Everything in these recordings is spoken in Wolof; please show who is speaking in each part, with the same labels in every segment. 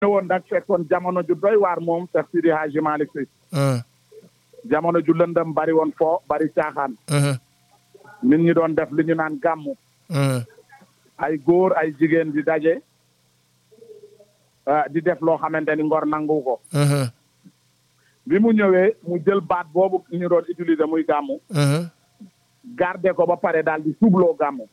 Speaker 1: ñëwoon nag fekkoon jamono ju doy waar moom Cheikh Sidi Hadji Malick Sy jamono ju lëndëm bari woon foo bari caaxaan nit ñi doon def li ñu naan gàmmu ay góor ay jigéen di daje di def loo xamante ni ngor nangu ko bi mu ñëwee mu jël baat boobu ñu doon utiliser muy gàmmu garder ko ba pare daal di suubloo gàmmu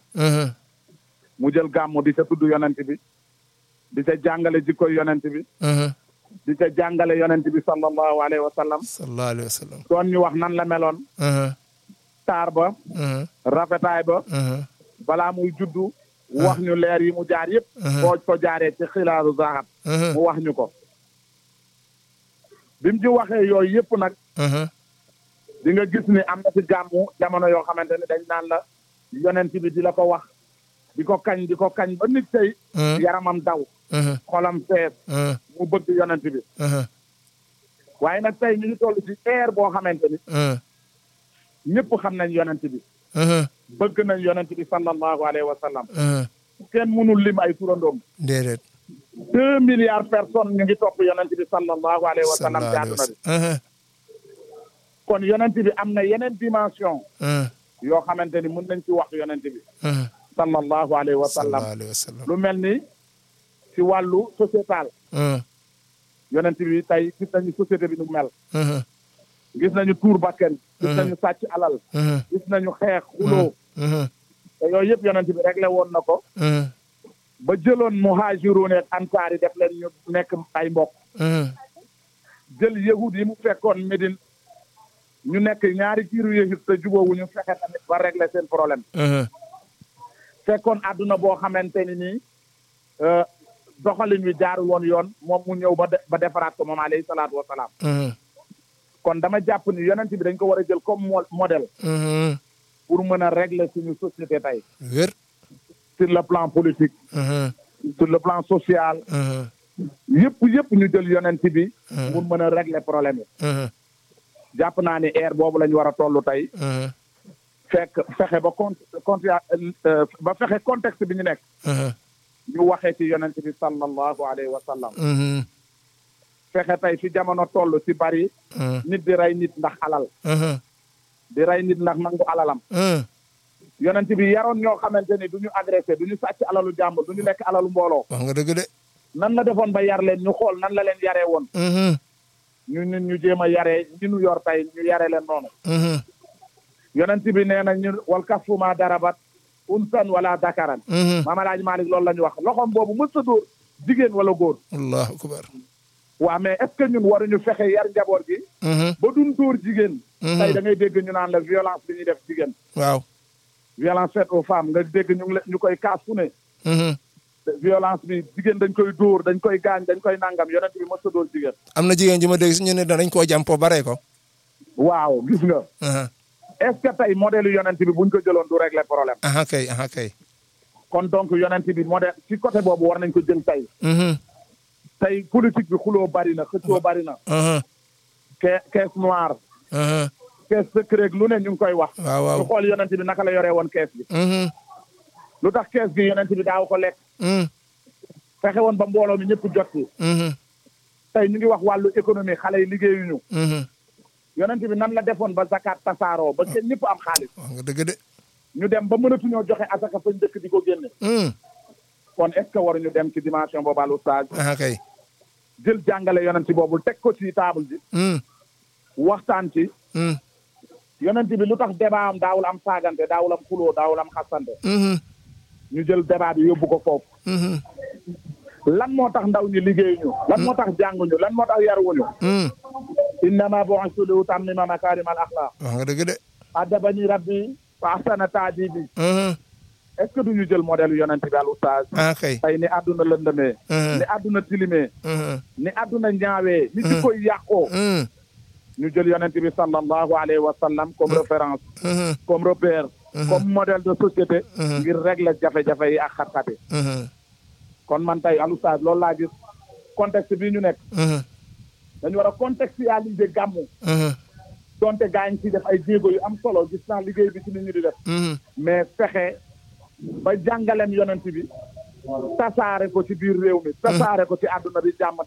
Speaker 1: mu jël gàmmu di ca tudd yonent bi di ca jàngale jikkoy yonent bi di ca jàngale yonent bi sallallahu alayhi wa sallam
Speaker 2: sallallahu alayhi wa sallam
Speaker 1: doon ñu wax nan la meloon taar ba rafetaay ba balaa muy juddu wax ñu leer yi mu jaar yëpp boo ko jaaree ci xilaaru zahab mu wax ñu ko bi mu ci waxee yooyu yëpp nag di nga gis ni am na ci gàmmu jamono yoo xamante ne dañ naan la yonent bi di la ko wax di ko kañ di ko kañ ba nit tey yaramam daw xolam fees mu bëgg yonent bi waaye nag tey ñu ngi toll ci air boo xamante ni ñëpp xam nañ yonent bi bëgg nañ yonent bi sallallahu alayhi wa sallam kenn mënul lim ay turandoom
Speaker 2: déedéet
Speaker 1: deux milliards personnes ñu ngi topp yonent bi sallallahu alayhi wa sallam ci àdduna bi kon yonent bi am na yeneen dimension yoo xamante ni mën nañ ci wax yonent bi sallallahu alayhi wa sallam lu mel ni ci wàllu sociétal yonent bi tey gis nañu société bi nu mel gis nañu tuur bakken gis nañu sàcc alal gis nañu xeex xuloo te yooyu yëpp yonent bi réglé woon na ko ba jëloon muhaajiruun ak ansaar yi def leen ñu nekk ay mbokk jël yahud yi mu fekkoon Médine ñu nekk ñaari kiiru yahud te jubóowu ñu fexe tamit ba réglé seen problème fekkoon àdduna boo xamante ni nii doxalin wi jaarul woon yoon moom mu ñëw ba ba defaraat ko moom alayhi salaatu wa salaam kon dama jàpp ni yonent bi dañ ko war a jël comme modèle pour mën a régler suñu société tey
Speaker 2: wér
Speaker 1: sur le plan politique sur le plan social yëpp yëpp ñu jël yonent bi pour mën a régler problème yi jàpp naa ni air boobu la ñu war a toll tey fekk fexe ba con con ba fexe contexte bi ñu nekk ñu waxee ci yonent bi sallallahu alayhi wa sallam fexe tey fi jamono toll ci bari nit di rey nit ndax alal di rey nit ndax nangu alalam yonent bi yaroon ñoo xamante ni du ñu agressé du ñu sàcc alalu jàmbur du ñu lekk alalu mbooloo
Speaker 2: wax nga dëgg de
Speaker 1: nan la defoon ba yar leen ñu xool nan la leen yaree woon ñu ñun ñu jéem a yaree ñi ñu yor tey ñu yare leen noonu yonent bi nee na ñu wal kafuma darabat unsan wala dakaran maama laaj Malick loolu la ñu wax loxoom boobu mës a dóor jigéen wala góor
Speaker 2: allahu akbar
Speaker 1: waaw mais est-ce que ñun waruñu fexe yar njaboot gi ba duñ dóor jigéen tey da ngay dégg ñu naan la violence bi ñuy def jigéen
Speaker 2: waaw
Speaker 1: violence faite aux femmes nga dégg ñu ngi ñu koy kaas fu ne violence bi jigéen dañ koy dóor dañ koy gaañ dañ koy nangam yonent bi mës a dóor jigéen
Speaker 2: am na jigéen ji ma dégg si ñu ne danañ koo jàmpo bare ko
Speaker 1: waaw gis nga est-ce que tey modèle yonent bi buñ ko jëloon du régler problème
Speaker 2: aha kay aha kay
Speaker 1: kon donc yonent bi modèle ci côté boobu war nañ ko jël tey tey politique bi xuloo bari na xëccoo bari na ke caisse noire caisse secret lu ne ñu ngi koy wax
Speaker 2: waaw waaw
Speaker 1: ñu xool yonent bi naka la yoree woon caisse bi lu tax kees gi yonent bi daaw ko lekk fexe woon ba mbooloo mi ñëpp jot ci tey ñu ngi wax wàllu économie xale yi liggéeyuñu yonent bi nan la defoon ba zakat tasaaroo ba kenn ñëpp am xaalis
Speaker 2: wax nga dëgg de
Speaker 1: ñu dem ba mënatuñoo joxe asaka fañ dëkk di ko génne kon est ce que waruñu dem ci dimension boobu al oustaz
Speaker 2: aha kay
Speaker 1: jël jàngale yonent boobu teg ko ci table ji waxtaan ci yonent bi lu tax débat am daawul am saagante daawul am xuloo daawul am xasante ñu jël débat bi yóbbu ko foofu lan moo tax ndaw ñi liggéeyuñu lan moo tax jànguñu lan moo tax yaruwuñu innama bu'istu li utammima makarim al axlaq
Speaker 2: wax nga dëgg de
Speaker 1: adabani rabbi fa ahsana taadibi est ce que duñu jël modèle yonent bi al oustaz
Speaker 2: ah kay
Speaker 1: tey ni àdduna lëndëmee ni àdduna tilimee ni àdduna ñaawee ni ci koy yàqoo ñu jël yonent bi sallallahu alayhi wa sallam comme référence comme repère comme modèle de société ngir régler jafe-jafe yi ak xat-xat yi kon man tey al oustaz loolu laa gis contexte bii ñu nekk dañu war a contextualiser gàmmu donte gaañ ci def ay jéego yu am solo gis naa liggéey bi ci nit ñi di def mais fexe ba jàngaleem yonent bi tasaare ko ci biir réew mi tasaare ko ci àdduna bi jàmm